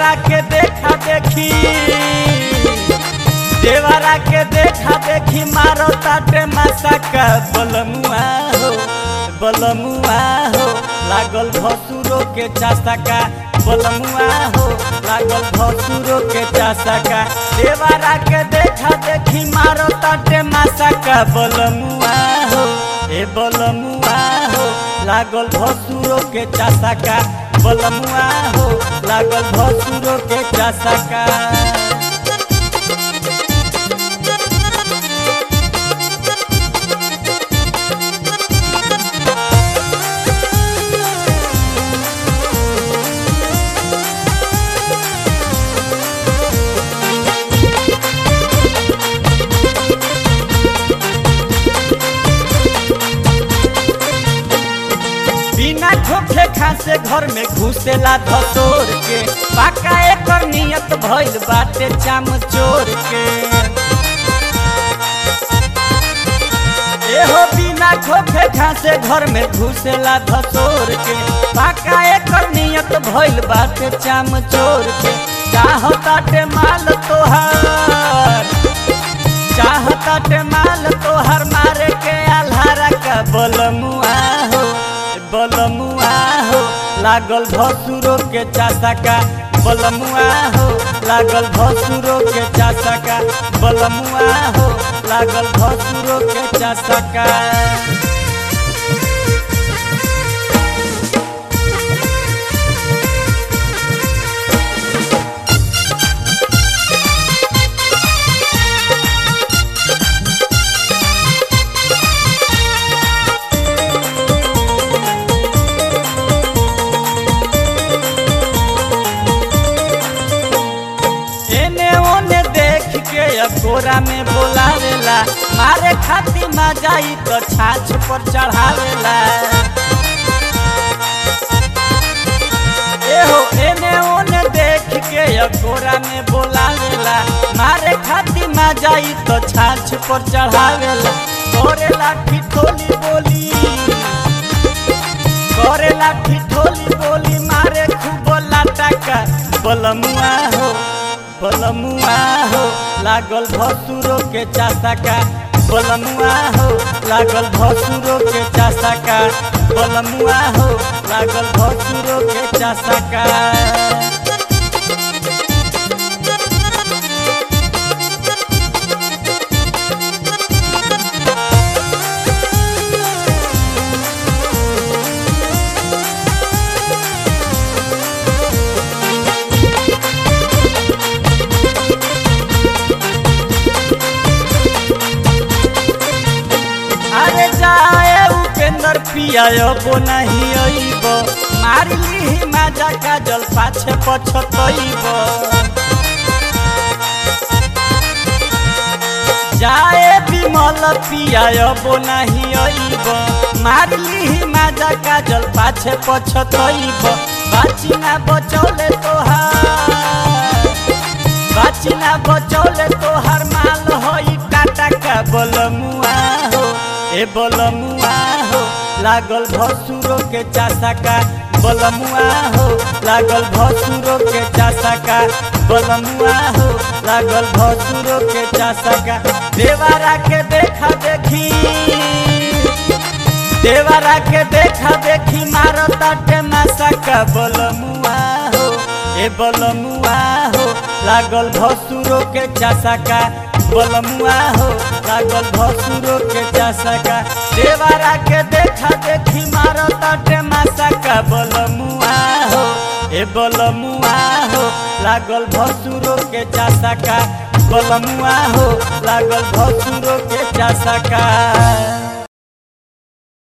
देवारा के देखा देखी देवारा के देखा देखी मारो ताटे मासा का बलमुआ हो बलमुआ हो लागल भसुरो के चासा का बलमुआ हो लागल भसुरो के चासा का देवारा के देखा देखी मारो ताटे मासा का बलमुआ हो ए बलमुआ हो लागल भसुरो के चासा का बलमुआ हो लागल भसुरो के चासा का बिना खोखे खासे घर में घुसेला धतोर के पाका एकर नियत भइल बाटे चाम चोर के एहो बिना खोखे खासे घर में घुसेला धतोर के पाका एकर नियत भइल बाटे चाम चोर के चाहताटे माल तोहार चाहताटे माल तोहर मारे के आल्हारा का बलमुआ हो बलमुआ हो लागल भसुरो के चासा का बलमुआ हो लागल भसुरो के चासा का बलमुआ हो लागल भसुरो के चासा का एने ओने देख के अकोरा में बोलावेला मारे खातिर ना जाई तो छाछ पर चढ़ावेला एहो एने ओने देख के अकोरा में बोलावेला मारे खातिर ना जाई तो छाछ पर चढ़ावेला करेला ठिठोली बोली करेला ठिठोली बोली मारे खूब लाटा का बलमुआ हो बलमुआ हो लागल भसुरो के चासा का बलमुआ हो लागल भसुरो के चासा का बलमुआ हो लागल भसुरो के चासा का अरे जाए उपेंद्र पिया बो नहीं अइब मार ली माजा का जल पाछे पछतइब जाए विमल पिया बो नहीं अइब मार ली माजा का जल पाछे पछतइब बाची ना बचौले तोहार बाची ना बचौले तोहार माल होई टाटा का बलमुआ हो ए बलमुआ हो लागल भसुरो के चासा का बलमुआ हो लागल भसुरो के चासा का बलमुआ हो लागल भसुरो के चासा का देवारा के देखा देखी देवारा के देखा देखी मारो ताटे मासा का बलमुआ हो ए बलमुआ हो लागल भसुरो के चासा का बलमुआ हो लागल भसुरो के चासा का देवारा के देखा देखी मारो ताटे मासा का बलमुआ हो ए बलमुआ हो लागल भसुरो के चासा का बलमुआ हो लागल भसुरो के चासा का